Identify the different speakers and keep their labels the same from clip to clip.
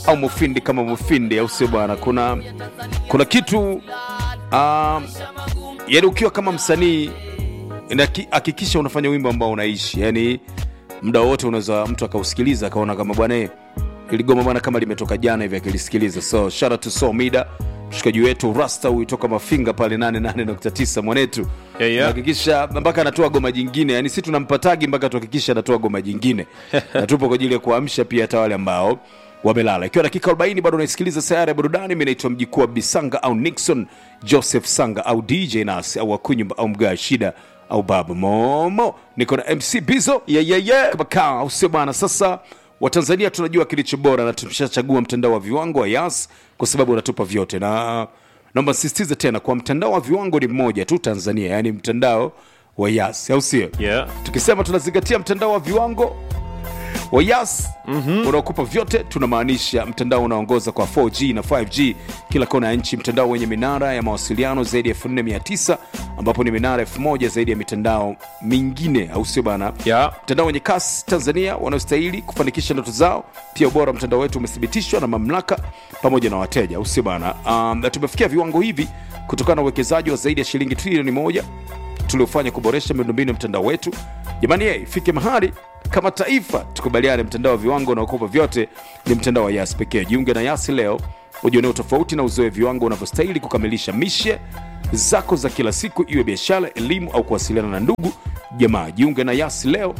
Speaker 1: au mufindi kama mufindi au sio bwana kuna kuna kitu um, yani ukiwa kama msanii inaki- hakikisha unafanya wimbo ambao unaishi yani muda wote unaweza mtu akausikiliza akaona kama bwana eh, ili goma bwana kama limetoka jana hivi akilisikiliza so shout out to so mida mshikaji wetu rasta huyu toka mafinga pale 88.9 mwanetu
Speaker 2: Yeah, yeah.
Speaker 1: hakikisha mpaka anatoa goma jingine yani si tunampatagi mpaka tuhakikisha anatoa goma jingine na tupo kwa ajili ya kuamsha pia hata wale ambao wamelala ikiwa dakika 40 bado unaisikiliza sayari ya burudani mi naitwa mjikuu wa bisanga au nixon joseph sanga au dj nas au wakunyumba au mgaa shida au babu momo niko na mc bizo
Speaker 2: yeah, yeah, yeah.
Speaker 1: kama kaa au sio bana sasa watanzania tunajua kilicho bora na tumeshachagua mtandao wa viwango wa yas kwa sababu unatupa vyote na naomba sisitize tena kwa mtandao wa viwango ni mmoja tu tanzania yaani mtandao wa yas au sio
Speaker 2: Yeah.
Speaker 1: tukisema tunazingatia mtandao wa viwango wa yas mm-hmm. unaokupa vyote tunamaanisha mtandao unaongoza kwa 4g na 5g kila kona ya nchi mtandao wenye minara ya mawasiliano zaidi ya 49 ambapo ni minara 1000 zaidi ya mitandao mingine au sio bana
Speaker 2: Yeah.
Speaker 1: mtandao wenye kasi tanzania wanaostahili kufanikisha ndoto zao pia ubora wa mtandao wetu umethibitishwa na mamlaka pamoja na wateja au sio bana um, na tumefikia viwango hivi kutokana na uwekezaji wa zaidi ya shilingi trilioni moja tuliofanya kuboresha miundombinu ya mtandao wetu jamani ye ifike mahali kama taifa tukubaliane mtandao wa viwango unaokopa vyote ni mtandao wa yas pekee jiunge na yasi leo ujionee utofauti na uzoe viwango unavyostahili kukamilisha mishe zako za kila siku iwe biashara elimu au kuwasiliana na ndugu jamaa jiunge na yasi leo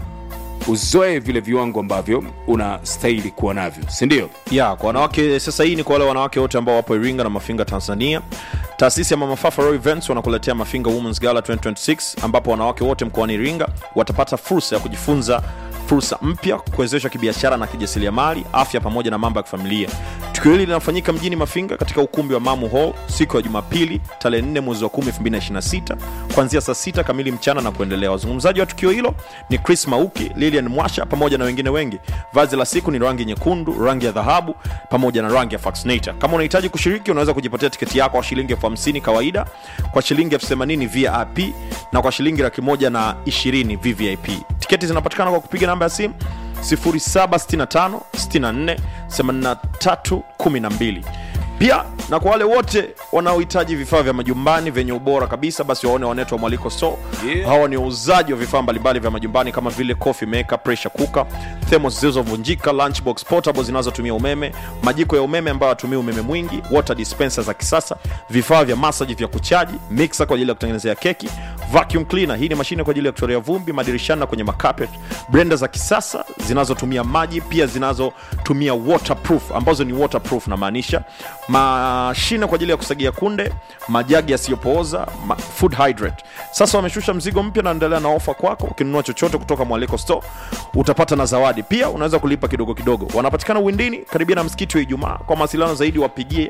Speaker 1: uzoe vile viwango ambavyo unastahili kuwa navyo sindio
Speaker 2: ya kwa wanawake sasa hii ni kwa wale wanawake wote ambao wapo iringa na mafinga tanzania taasisi ya mamafafa Royal events wanakuletea mafinga womens gala 2026 ambapo wanawake wote mkoani iringa watapata fursa ya kujifunza fursa mpya kuwezeshwa kibiashara na kijasiriamali afya pamoja na mambo ya kifamilia tukio hili linafanyika mjini mafinga katika ukumbi wa mamu hall siku ya jumapili tarehe 4 mwezi wa 10 2026 kuanzia saa 6 kamili mchana na kuendelea wazungumzaji wa tukio hilo ni chris mauki lilian mwasha pamoja na wengine wengi vazi la siku ni rangi nyekundu rangi ya dhahabu pamoja na rangi ya faxinator kama unahitaji kushiriki unaweza kujipatia tiketi yako kwa shilingi elfu hamsini kawaida kwa shilingi elfu themanini vip na kwa shilingi laki moja na ishirini vvip tiketi zinapatikana kwa kupiga namba ya simu 0765 64 83 12 pia na kwa wale wote wanaohitaji vifaa vya majumbani vyenye ubora kabisa basi waone wanetu wa mwaliko store
Speaker 1: Yeah.
Speaker 2: hawa ni wauzaji wa vifaa mbalimbali vya majumbani kama vile coffee maker pressure cooker thermos zilizovunjika lunchbox portable zinazotumia umeme majiko ya umeme ambayo hatumii umeme mwingi water dispenser za kisasa vifaa vya masaji vya kuchaji mixer kwa ajili ya kutengenezea keki vacuum cleaner hii ni mashine kwa ajili ya kutolea vumbi madirishani na kwenye makapet blender za kisasa zinazotumia maji pia zinazotumia waterproof ambazo ni waterproof namaanisha mashine kwa ajili ya kusagia kunde majagi yasiyopooza ma, food hydrate sasa wameshusha mzigo mpya na endelea na ofa kwako ukinunua chochote kutoka mwaliko store utapata na zawadi pia unaweza kulipa kidogo kidogo wanapatikana windini karibia na msikiti wa ijumaa kwa mawasiliano zaidi wapigie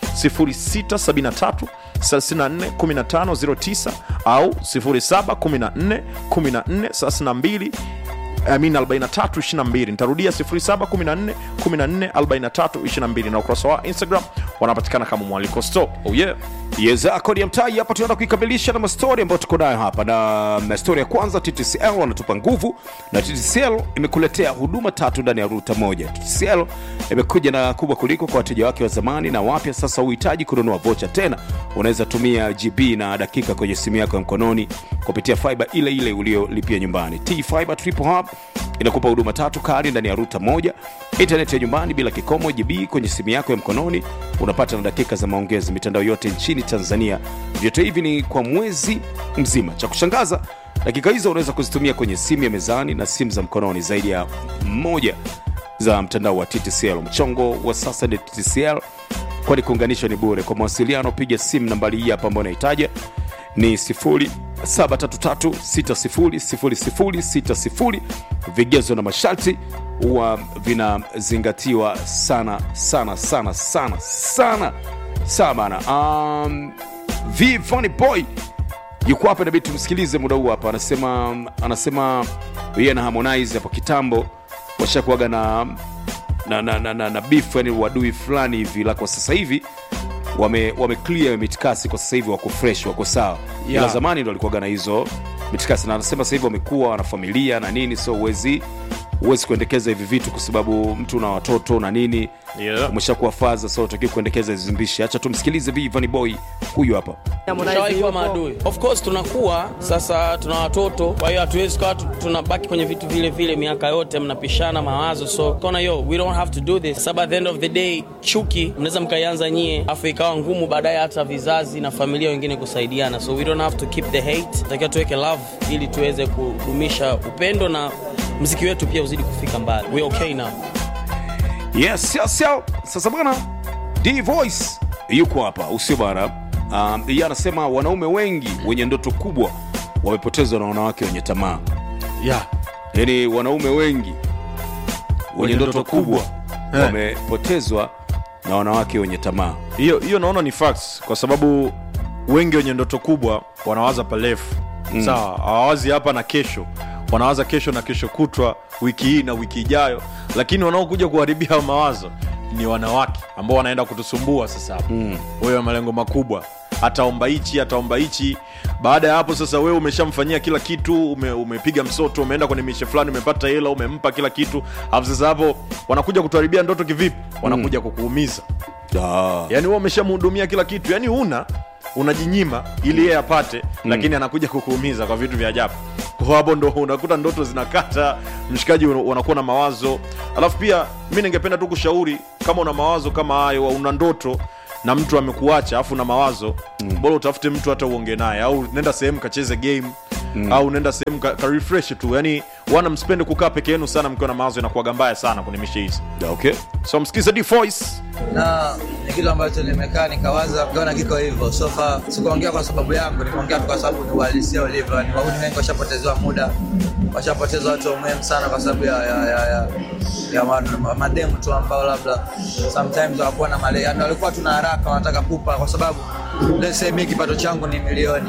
Speaker 2: 0673 34 1509 au 0714 14 32 amin 4322 nitarudia 0714 14 4322 na ukurasa wa instagram wanapatikana kama mwaliko store oh yeah
Speaker 1: yeza kodi ya mtai hapa tunaenda kuikamilisha na mastori ambayo tuko nayo hapa na, na stori ya kwanza ttcl wanatupa nguvu na ttcl imekuletea huduma tatu ndani ya ruta moja ttcl imekuja na kubwa kuliko kwa wateja wake wa zamani na wapya sasa uhitaji kununua vocha tena unaweza tumia gb na dakika kwenye simu yako ya mkononi kupitia fiba ile ile uliolipia nyumbani t fiber triple hub inakupa huduma tatu kali ndani ya ruta moja intaneti ya nyumbani bila kikomo gb kwenye simu yako ya mkononi unapata na dakika za maongezi mitandao yote nchini tanzania vyote hivi ni kwa mwezi mzima cha kushangaza dakika hizo unaweza kuzitumia kwenye simu ya mezani na simu za mkononi zaidi ya moja za mtandao wa ttcl mchongo wa sasa ni ttcl kwani kuunganishwa ni bure kwa mawasiliano piga simu nambari hii hapa ambayo unahitaja ni 733600060 vigezo na masharti huwa vinazingatiwa sana sana sana sana sana sana bana um, v Funny boy yuko hapa inabidi tumsikilize muda huu hapa anasema anasema yeye na harmonize hapo kitambo washakuaga na na, na, na, na, na beef yani wadui fulani hivi la kwa sasa hivi wame, wame clear mitikasi kwa sasa hivi wako fresh wako sawa
Speaker 2: Yeah.
Speaker 1: ila zamani ndo walikuwaga na hizo mitikasi na anasema sasa hivi wamekuwa wana familia na nini so uwezi huwezi kuendekeza hivi vitu kwa sababu mtu na watoto na nini
Speaker 2: Yeah.
Speaker 1: umeshakuwa faza so utaki kuendekeza zimbishi acha tumsikilize vivani boy huyu hapa
Speaker 3: Tushawahi kuwa maadui. Of course tunakuwa sasa, tuna watoto, kwa hiyo hatuwezi kuwa tu- tunabaki kwenye vitu vile vile miaka yote, mnapishana mawazo, so kona yo we don't have to do this, sababu at the end of the day chuki mnaweza mkaianza nyie, afu ikawa ngumu baadaye hata vizazi na familia wengine kusaidiana, so we don't have to keep the hate, takiwa tuweke love ili tuweze kudumisha upendo na mziki wetu pia uzidi kufika mbali. We okay now.
Speaker 1: yes, yes, yes. sasa bwana d voice yuko hapa usio bana um, yeye anasema wanaume wengi wenye ndoto kubwa wamepotezwa na wanawake wenye tamaa
Speaker 2: yeah.
Speaker 1: yaani wanaume wengi wenye ndoto kubwa
Speaker 2: Eh.
Speaker 1: wamepotezwa na wanawake wenye tamaa
Speaker 2: hiyo hiyo naona ni facts kwa sababu wengi wenye ndoto kubwa wanawaza palefu mm. sawa hawawazi hapa na kesho wanawaza kesho na kesho kutwa wiki hii na wiki ijayo lakini wanaokuja kuharibia hayo mawazo ni wanawake ambao wanaenda kutusumbua sasa hapo mm. wewe malengo makubwa ataomba hichi ataomba hichi baada ya hapo sasa wewe umeshamfanyia kila kitu ume, umepiga msoto umeenda kwenye mishe fulani umepata hela umempa kila kitu alafu sasa hapo wanakuja kutuharibia ndoto kivipi wanakuja mm. kukuumiza
Speaker 1: ah.
Speaker 2: yani wewe umeshamhudumia kila kitu yani una unajinyima ili yeye apate mm. lakini anakuja kukuumiza kwa vitu vya ajabu kwa hapo ndo unakuta ndoto zinakata mshikaji una- unakuwa na mawazo alafu pia mi ningependa tu kushauri kama una mawazo kama hayo au una ndoto na mtu amekuacha afu na mawazo mm. bora utafute mtu hata uonge naye au nenda sehemu kacheze game mm. au nenda sehemu ka, ka refresh tu yani wana msipende kukaa peke yenu sana mkiwa na mawazo inakuwaga mbaya sana kwenye mishe hizi
Speaker 1: okay
Speaker 2: so msikize D voice
Speaker 4: na ni kitu ambacho nimekaa nikawaza kaona kiko hivyo sofa sikuongea kwa sababu yangu nimeongea tu kwa sababu ni uhalisia ulivyo yani wauni wengi washapotezewa muda washapoteza watu wa muhimu sana kwa sababu ya, ya, ya, ya, ya ma- ma- mademu tu ambao labda sometimes hawakuwa na male yani walikuwa tuna haraka wanataka pupa kwa sababu let's say mimi kipato changu ni milioni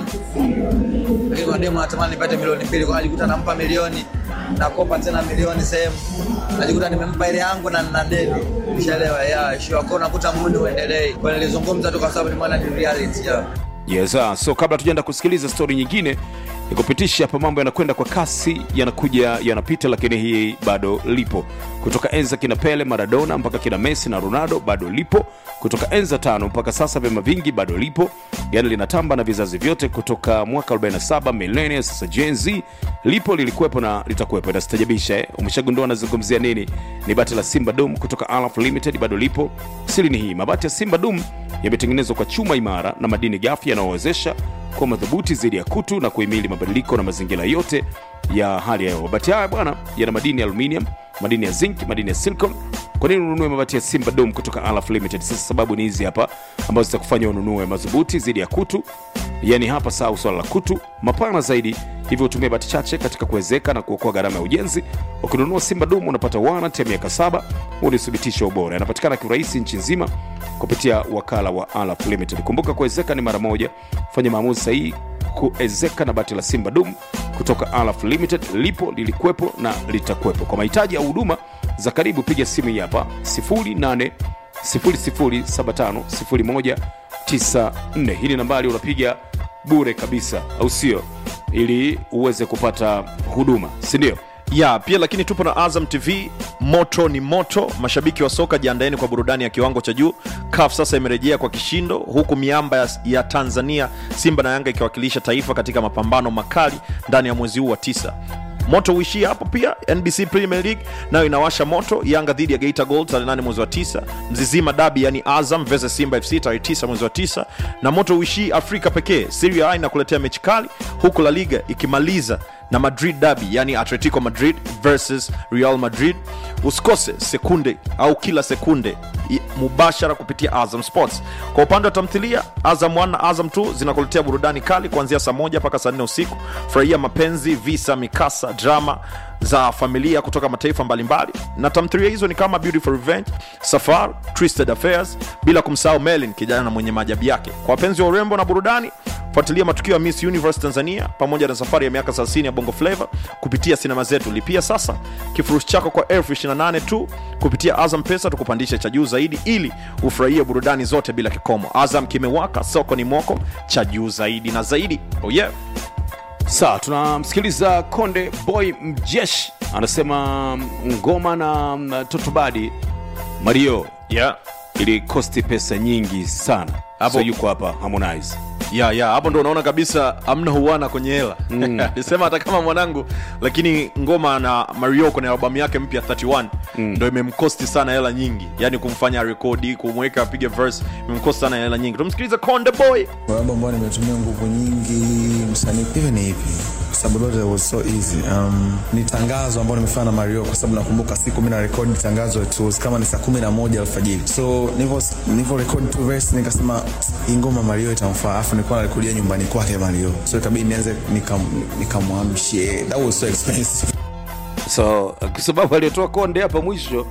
Speaker 4: lakini kwa demu natamani nipate milioni mbili kwa najikuta nampa milioni nakopa tena milioni sehemu najikuta nimempa ile yangu na na deni ushaelewa ya sure kwa unakuta muda uendelee kwa nilizungumza tu kwa sababu nimeona ni reality ya
Speaker 1: yes, ah. so kabla tujaenda kusikiliza stori nyingine nikupitisha hapa mambo yanakwenda kwa kasi yanakuja yanapita lakini hii bado lipo kutoka enza kina pele maradona mpaka kina messi na ronaldo bado lipo kutoka enza tano mpaka sasa vyama vingi bado lipo yani linatamba na vizazi vyote kutoka mwaka 47 millennials sasa Gen Z lipo lilikuwepo na litakuwepo inasitajabisha eh? umeshagundua nazungumzia nini ni bati la simba dum kutoka alaf limited bado lipo siri ni hii mabati ya simba dum yametengenezwa kwa chuma imara na madini gafi yanayowezesha kuwa madhubuti zaidi ya kutu na kuhimili mabadiliko na mazingira yote ya hali ya hewa mabati haya bwana yana madini ya aluminium madini ya zinc madini ya silicon kwa nini ununue mabati ya simba dom kutoka alaf limited sasa sababu ni hizi hapa ambazo zitakufanya ununue madhubuti zaidi ya kutu yani hapa sahau swala la kutu mapana zaidi hivyo hutumia bati chache katika kuwezeka na kuokoa gharama ya ujenzi ukinunua simba dum unapata warranty ya miaka saba huu ni uthibitisho wa ubora yanapatikana kiurahisi nchi nzima kupitia wakala wa alaf limited kumbuka kuwezeka ni mara moja fanya maamuzi sahihi kuezeka na bati la simba dum kutoka alaf limited lipo lilikuwepo na litakuwepo kwa mahitaji ya huduma za karibu piga simu hii hapa 08 00750194 hii ni nambari unapiga bure kabisa au sio ili uweze kupata huduma sindio
Speaker 2: ya pia lakini tupo na azam tv moto ni moto mashabiki wa soka jiandaeni kwa burudani ya kiwango cha juu caf sasa imerejea kwa kishindo huku miamba ya, ya tanzania simba na yanga ikiwakilisha taifa katika mapambano makali ndani ya mwezi huu wa tisa moto uishia hapo pia nbc premier league nayo inawasha moto yanga dhidi ya geita gold tarehe 8 mwezi wa 9 mzizima dabi yani azam versus simba fc tarehe 9 mwezi wa 9 na moto uishii afrika pekee serie a inakuletea mechi kali huku la liga ikimaliza na madrid dabi yani atletico madrid versus real madrid usikose sekunde au kila sekunde i- mubashara kupitia azam sports kwa upande wa tamthilia azam 1 na azam 2 zinakuletea burudani kali kuanzia saa moja mpaka saa nne usiku furahia mapenzi visa mikasa drama za familia kutoka mataifa mbalimbali na tamthilia hizo ni kama beautiful revenge safar twisted affairs bila kumsahau melin kijana mwenye maajabu yake kwa wapenzi wa urembo na burudani fuatilia matukio ya miss universe tanzania pamoja na safari ya miaka 30 ya bongo flava kupitia sinema zetu lipia sasa kifurushi chako kwa elfu 28 tu kupitia azam pesa tukupandisha cha juu zaidi ili ufurahie burudani zote bila kikomo azam kimewaka soko ni moko cha juu zaidi na zaidi oh yeah.
Speaker 1: sawa tunamsikiliza konde boy mjeshi anasema ngoma na mm, totobadi mario
Speaker 2: yeah.
Speaker 1: ili kosti pesa nyingi sana
Speaker 2: Hapo-
Speaker 1: so yuko hapa harmonize
Speaker 2: ya ya hapo ndo unaona kabisa amna huana kwenye hela nisema hata kama mwanangu lakini ngoma na mario kwenye albamu yake mpya 31 ndo imemkosti sana hela nyingi yani kumfanya rekodi kumweka apige verse imemkosti sana hela nyingi tumsikiliza konde boy
Speaker 5: Wimbo ambao nimetumia nguvu nyingi msanii hivi ni ipi? Kwa sababu lote was so easy. Um, ni tangazo ambao nimefanya na Mario kwa sababu nakumbuka siku mimi na record tangazo it was kama ni saa kumi na moja alfajiri. So nilivyo nilivyo record two verse nikasema hii ngoma Mario itamfaa. Afu nilikuwa narekodia nyumbani kwake Mario. So ikabidi nianze nikam nikamwamshie. That was so expensive.
Speaker 1: so kwa sababu aliotoa konde hapa mwisho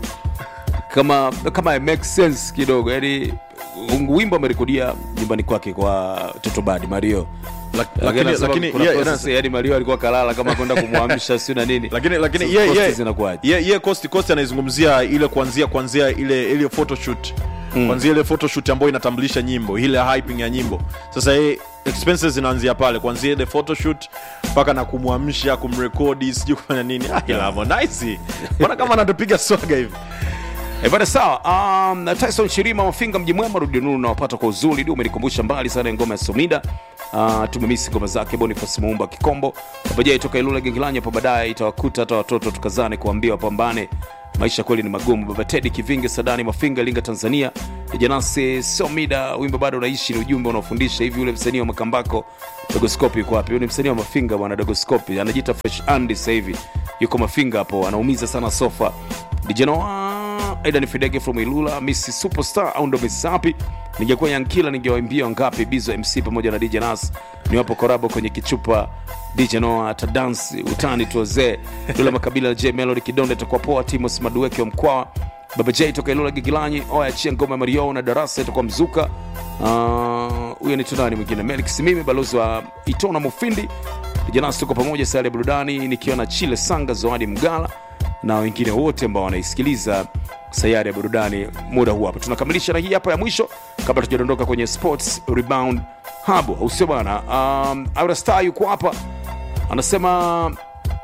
Speaker 1: kama kama it makes sense kidogo yani wimbo amerekodia nyumbani kwake kwa totobadi mario
Speaker 2: lakini-
Speaker 1: anasema
Speaker 2: lakini
Speaker 1: kuna
Speaker 2: yeye-
Speaker 1: process, yani mario alikuwa kalala kama kwenda kumwamsha siu na nini
Speaker 2: lakini lakini
Speaker 1: So
Speaker 2: ye,
Speaker 1: cost
Speaker 2: ye,
Speaker 1: zinakuwaje
Speaker 2: ye, ye cost cost anaizungumzia ile kuanzia kuanzia ile ile photoshoot mm. kuanzia ile photoshoot ambayo inatambulisha nyimbo ile hyping ya nyimbo sasa ye expenses zinaanzia pale kuanzia ile photoshoot mpaka na kumwamsha kumrekodi sijui kufanya nini ah, ila Harmonize mbona kama anatupiga swaga hivi
Speaker 1: Eh, bana sawa um, tyson shirima mafinga mji mwema rudi nuru nawapata kwa uzuri ndio umenikumbusha mbali sana ya ngoma ya somida uh, tumemisi ngoma zake bonifas muumba kikombo pamoja toka ilula gengilanya hapo baadaye itawakuta hata watoto tukazane kuambia wapambane maisha kweli ni magumu baba tedi kivinge sadani mafinga linga tanzania janasi somida wimbo bado unaishi ni ujumbe unaofundisha hivi yule msanii wa makambako dogoskopi yuko wapi Huyu ni msanii wa mafinga bwana dogoskopi anajiita fresh andy sasa hivi yuko mafinga hapo anaumiza sana sofa dijanoa aidan fidege from ilula miss superstar au ndo miss sapi ningekuwa yankila ningewaimbia wangapi bizo mc pamoja na dj nas niwapo korabo kwenye kichupa dj noa tadansi utani tuozee dula makabila na j melody kidonde takuwa poa timos madueke wa mkwawa baba j toka ilula gigilanyi oyachia ngoma ya mario na darasa itakuwa mzuka Ah, huyo ni tunani mwingine melix mimi balozi wa itona mufindi janasi tuko pamoja sare ya burudani nikiwa na chile sanga zoadi mgala na wengine wote ambao wanaisikiliza sayari ya burudani muda huu hapa tunakamilisha na hii hapa ya mwisho kabla tujadondoka kwenye sports rebound hub au sio bana um, Aura star yuko hapa anasema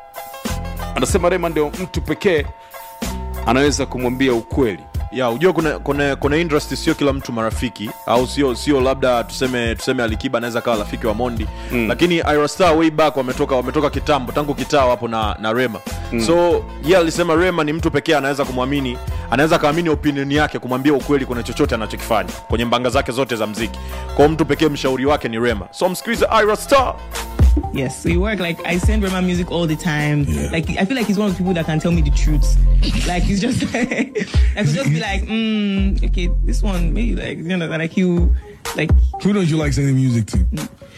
Speaker 1: anasema rema ndio mtu pekee anaweza kumwambia ukweli
Speaker 2: ya ujua kuna, kuna, kuna industry sio kila mtu marafiki au sio sio labda tuseme tuseme alikiba anaweza kawa rafiki wa mondi mm. lakini irastar way back wametoka wametoka kitambo tangu kitaa wapo na, na rema mm. so ye alisema rema ni mtu pekee anaweza kumwamini anaweza akaamini opinion yake kumwambia ukweli kuna chochote anachokifanya kwenye mbanga zake zote za mziki kwao mtu pekee mshauri wake ni rema so msikilize irastar
Speaker 6: Yes, so you work like I send Rema music all the time. Like I feel like he's one of the people that can tell me the truth. like he's just like I could just be like, mm, okay, this one maybe like you know like you like
Speaker 7: Who don't you like sending music to?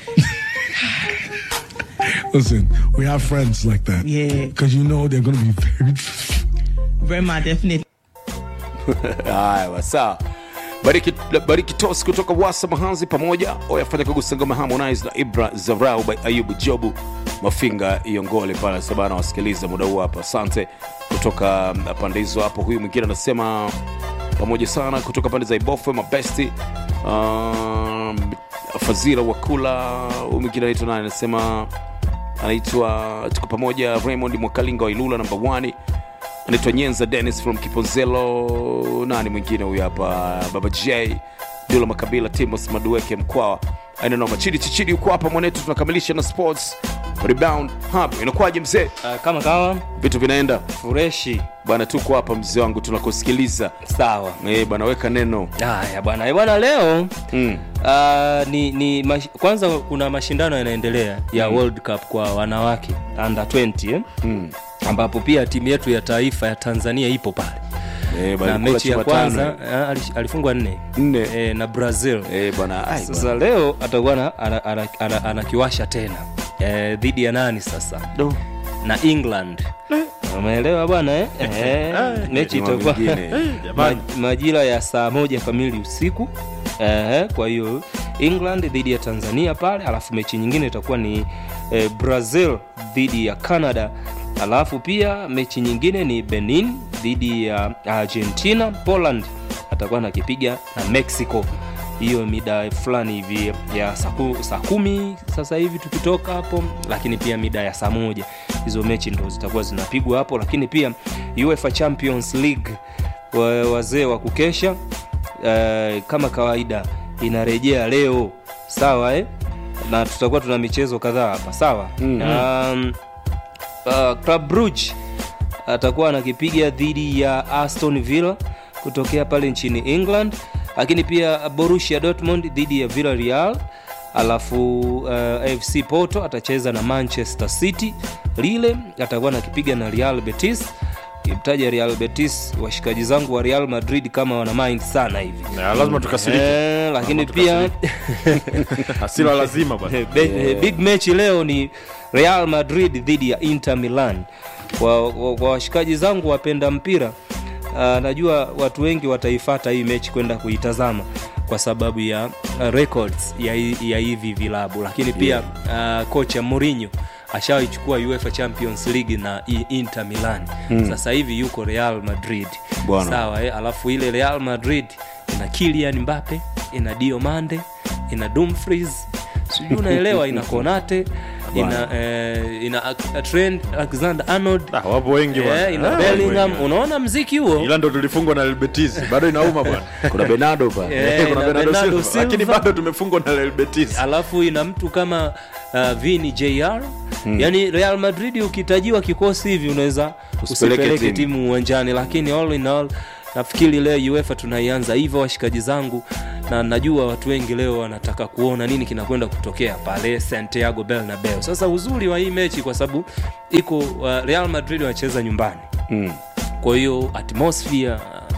Speaker 7: Listen, we have friends like that.
Speaker 6: Yeah.
Speaker 7: Because you know they're going to be very.
Speaker 6: Rema definitely.
Speaker 1: haya sawa bariki, bariki tos kutoka wasa mahanzi pamoja oyafanya kagusa ngoma harmonize na ibra zarau by ayubu jobu mafinga iongole pale sabana wasikiliza muda huu hapa asante kutoka mm, pande hizo hapo huyu mwingine anasema pamoja sana kutoka pande za ibofwe mabesti um, fazila wakula huyu mwingine anaitwa nani anasema anaitwa tuko pamoja raymond mwakalinga wa ilula namba 1 anaitwa nyenza dennis from kiponzelo nani mwingine huyu hapa baba j dula makabila timos madueke mkwawa ainanoma chidi chichidi huko hapa mwanetu tunakamilisha na sports rebound hub inakuwaje mzee
Speaker 8: Uh, kama kama
Speaker 1: vitu vinaenda
Speaker 8: fureshi
Speaker 1: bwana tuko hapa mzee wangu tunakusikiliza
Speaker 8: sawa
Speaker 1: Eh, bwana weka neno
Speaker 8: haya bwana Eh, bwana leo
Speaker 1: mm.
Speaker 8: uh, ni, ni mash, kwanza kuna mashindano yanaendelea ya mm. world cup kwa wanawake under 20 eh?
Speaker 1: Mm.
Speaker 8: ambapo pia timu yetu ya taifa ya tanzania ipo pale
Speaker 1: Eh, bwana,
Speaker 8: na
Speaker 1: kula
Speaker 8: mechi ya
Speaker 1: chuma tano.
Speaker 8: kwanza eh, alish- alifungwa nne
Speaker 1: Nne.
Speaker 8: eh, na brazil
Speaker 1: Eh, bwana ai,
Speaker 8: sasa
Speaker 1: bwana.
Speaker 8: leo atakuwa ana- ana- ana- ana- anakiwasha tena eh, dhidi ya nani sasa
Speaker 1: Do.
Speaker 8: na england umeelewa bwana eh? eh, mechi
Speaker 1: Jamaa
Speaker 8: itakuwa
Speaker 1: mwingine.
Speaker 8: ma, majira ya saa moja kamili usiku eh, kwa hiyo england dhidi ya tanzania pale alafu mechi nyingine itakuwa ni eh, brazil dhidi ya canada alafu pia mechi nyingine ni benin dhidi ya argentina poland atakuwa nakipiga na mexico hiyo mida fulani hivi ya saa ku- saa kumi sasa hivi tukitoka hapo lakini pia mida ya saa moja hizo mechi ndo zitakuwa zinapigwa hapo lakini pia uefa champions league wa- wazee wa kukesha uh, kama kawaida inarejea leo sawa eh? na tutakuwa tuna michezo kadhaa hapa sawa um, uh, Club Brugge atakuwa anakipiga dhidi ya Aston Villa kutokea pale nchini England, lakini pia Borussia Dortmund dhidi ya Villarreal, alafu uh, AFC Porto atacheza na Manchester City. Lille atakuwa anakipiga na Real Betis. Kimtaja Real Betis, washikaji zangu wa Real Madrid kama wana mind sana hivi
Speaker 2: Na lazima tukasirike
Speaker 8: eh, lakini
Speaker 2: Lazima
Speaker 8: pia
Speaker 2: hasira lazima bwana
Speaker 8: Be- big match leo ni real madrid dhidi ya inter milan kwa kwa- kwa washikaji zangu wapenda mpira uh, najua watu wengi wataifata hii mechi kwenda kuitazama kwa sababu ya uh, records ya, hi- ya hivi vilabu lakini pia uh, kocha Mourinho ashawaichukua UEFA Champions League na I- Inter Milan mm. sasa hivi yuko Real Madrid
Speaker 1: Bwana.
Speaker 8: sawa eh? alafu ile Real Madrid ina Kylian Mbappe ina Diomande ina Dumfries sijui unaelewa ina Konate ina, eh, ina Ak- Trent Alexander Arnold
Speaker 2: Ah, wapo wengi bwana.
Speaker 8: eh, ina
Speaker 2: Ah,
Speaker 8: Bellingham
Speaker 2: wengi.
Speaker 8: unaona mziki huo
Speaker 2: ila ndo tulifungwa na Betis bado inauma bwana
Speaker 1: kuna benado pale
Speaker 8: Eh,
Speaker 2: Kuna
Speaker 8: ina
Speaker 2: Bernardo
Speaker 8: Bernardo
Speaker 2: Silva. lakini
Speaker 8: Silva.
Speaker 2: bado tumefungwa na Real Betis
Speaker 8: alafu ina mtu kama uh, Vini JR mm. yani Real Madrid ukitajiwa kikosi hivi unaweza
Speaker 1: Usipeleke
Speaker 8: usipeleke
Speaker 1: timu.
Speaker 8: timu uwanjani lakini all in all nafikiri leo UEFA tunaianza hivyo washikaji zangu na najua watu wengi leo wanataka kuona nini kinakwenda kutokea pale Santiago Bernabeu sasa uzuri wa hii mechi kwa sababu iko uh, Real Madrid wanacheza nyumbani
Speaker 1: Mm.
Speaker 8: kwa hiyo atmosphere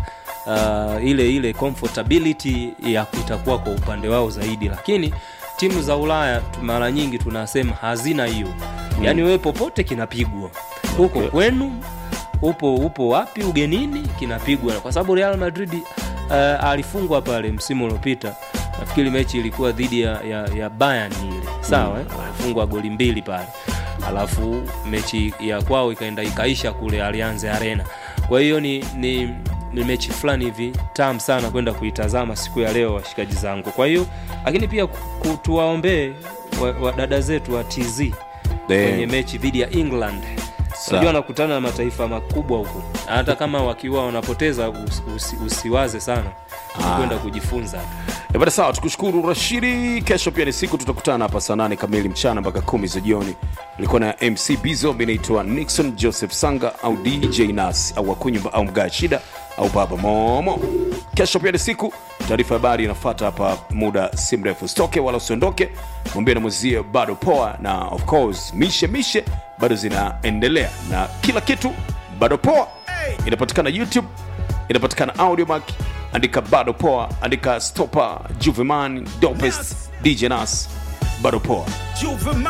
Speaker 8: uh, ile ile comfortability ya itakuwa kwa upande wao zaidi lakini timu za ulaya tu- mara nyingi tunasema hazina hiyo mm. yaani wewe popote kinapigwa huko okay. kwenu upo upo wapi ugenini kinapigwa kwa sababu real madrid uh, alifungwa pale msimu uliopita nafikiri mechi ilikuwa dhidi ya, ya, ya Bayern ile sawa mm. eh? alifungwa goli mbili pale alafu mechi ya kwao ikaenda ikaisha kule Allianz Arena kwa hiyo ni, ni ni mechi fulani hivi tam sana kwenda kuitazama siku ya leo washikaji zangu kwa hiyo lakini pia ku- tuwaombee wa- wadada zetu wa tz kwenye mechi dhidi ya england unajua wanakutana na mataifa makubwa huku hata kama wakiwa wanapoteza usi, usi, usiwaze sana Ni kwenda kujifunza
Speaker 1: Eh, bada sawa tukushukuru rashidi kesho pia ni siku tutakutana hapa saa nane kamili mchana mpaka kumi za jioni ilikuwa na mc bizo inaitwa nixon joseph sanga au dj nas au wakunyumba au mgaa shida au baba momo kesho pia ni siku taarifa ya habari inafata hapa muda si mrefu stoke wala usiondoke mwambie na mwenzie bado poa na of course mishe mishe bado zinaendelea na kila kitu bado poa inapatikana youtube inapatikana audiomack andika bado poa andika stopa juveman dopest dj nas bado poa